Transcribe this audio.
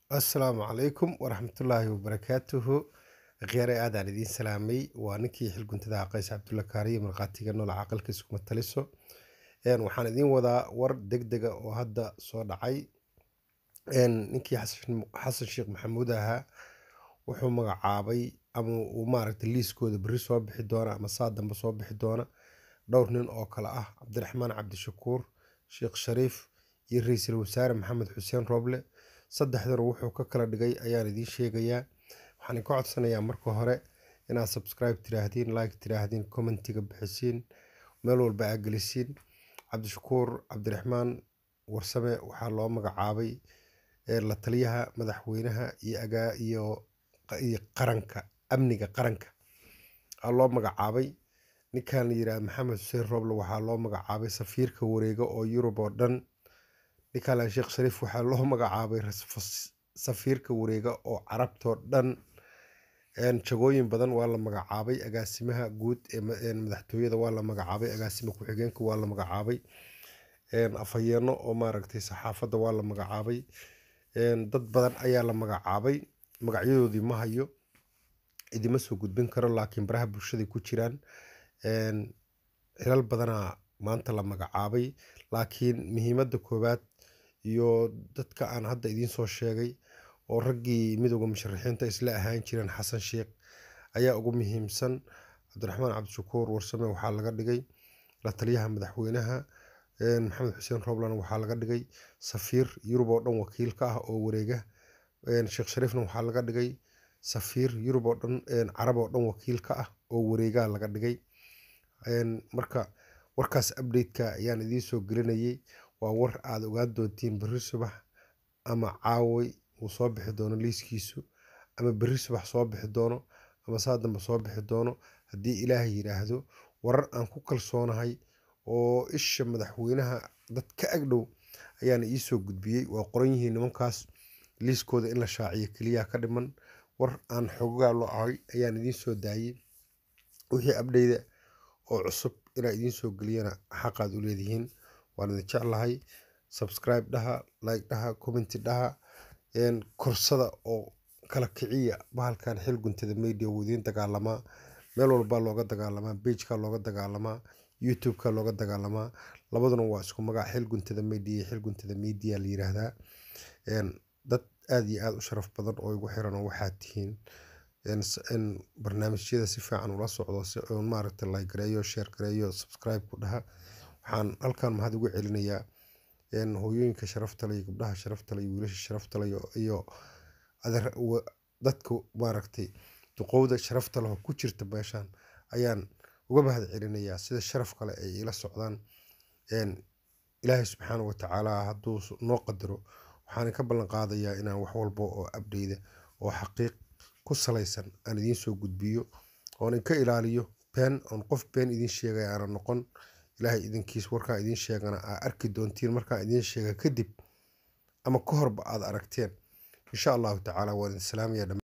assalaamu calaykum waraxmatullaahi wabarakaatuhu khyaare aadaan idiin salaamay waa ninkii xilguntada qays cabdulla kaariye markhaatiga nool caqalka iskuma taliso Een, waxaan idiin wadaa war degdega oo hadda soo dhacay Een, ninkii xasan xasan sheekh maxamuud ahaa wuxuu magacaabay ama uu maaragtay liiskooda berri soo bixi doona ama saa dambe soo bixi doona dhowr nin oo kale ah cabdiraxmaan cabdishakuur sheekh shariif iyo ra-iisul wasaare maxamed xuseen rooble saddexdan wuxuu ka kala dhigay ayaan idiin sheegayaa waxaan ka codsanayaa marka hore inaad subscribe tiraahdeen like tiraahdeen commentiga bixisiin meel walba aa gelisiin cabdishakuur cabdiraxmaan warsame waxaa loo magacaabay ee la taliyaha madaxweynaha iyo agaa iyo iyo qaranka amniga qaranka aa loo magacaabay ninkan la yidhaha maxamed xuseen rooble waxaa loo magacaabay safiirka wareega oo yurub oo dhan ninkan sheekh shariif waxaa loo magacaabay ras- safiirka wareega oo carabtoo dhan Een, jagooyin badan waa la magacaabay agaasimaha guud ee ma- een madaxtooyada waa la magacaabay agaasima ku-xigeenka waa la magacaabay Een, afhayeeno oo maaragtay saxaafadda waa la magacaabay Een, dad badan ayaa la magacaabay magacyadoodii ma hayo idima soo gudbin karo laakiin baraha bulshaday ku jiraan Een, xilal badanaa maanta la magacaabay laakiin muhiimadda koowaad iyo dadka aan hadda idiin soo sheegay oo raggii midowda musharaxiinta isla ahaan jireen xasan sheekh ayaa ugu muhiimsan cabdiraxmaan cabdishakuur warsame waxaa laga dhigay la taliyaha madaxweynaha Een, maxamed xuseen rooblan waxaa laga dhigay safiir yurub oo dhan wakiil ka ah oo wareega Een, sheekh shariifna waxaa laga dhigay safiir yurub oo dhan een, carab oo dhan wakiil ka ah oo wareegaa laga dhigay Een, marka warkaas update-ka ayaan idiin soo gelinayay waa war aad ogaan doontiin berri subax ama caaway uu soo bixi doono liiskiisu ama berri subax soo bixi doono ama saa dambe soo bixi doono haddii ilaahay yidhaahdo warar aan ku kalsoonahay oo isha madaxweynaha dad ka agdhow ayaan iisoo gudbiyey waa qoran yihiin nimankaas liiskooda in la shaaciyo keliya ka dhiman war aan xogaa loo ahay ayaan idiin soo daayey wixii abdheyda oo cusub inaa idiin soo geliyana xaqaad u leedihiin waan idin jeclahay subscribe dhaha like dhaha commenti dhaha een, korsada oo kala kiciya bahalkan xil guntada media wuu idiin dagaalamaa meel walbaa looga dagaalamaa pageka looga dagaalamaa youtube-ka looga dagaalamaa labaduna waa isku magac xil guntada media iyo xil guntada media la yiraahdaa Een, dad aad iyo aad u sharaf badan oo igu xiran oo waxaad tihiin een, s- een, barnaamijyada si fiican ula socdo si oon maaragtay like gareeyo share gareeyo subscribe ku dhaha waxaan halkan mahad ugu celinayaa een, hooyooyinka sharafta leh iyo gabdhaha sharafta leh iyo wiilasha sharafta leh iyo- iyo adeer wa- dadka maaragtay duqowda sharafta leh oo ku jirta meeshan ayaan uga mahad celinayaa sida sharaf kale ay ila socdaan Een, ilaahay subxaana wa tacaala hadduu s- noo qadaro waxaan ka ballan qaadayaa inaan wax walba oo abdeyda oo xaqiiq ku salaysan aan idiin soo gudbiyo oon inka ilaaliyo been oon qof been idiin sheegaya aanan noqon ilaahay idinkiis warkaan idiin sheegana aa arki doontiin markaan idiin sheega kadib ama ka horba aad aragteen insha allahu tacaala waan idin salaamaya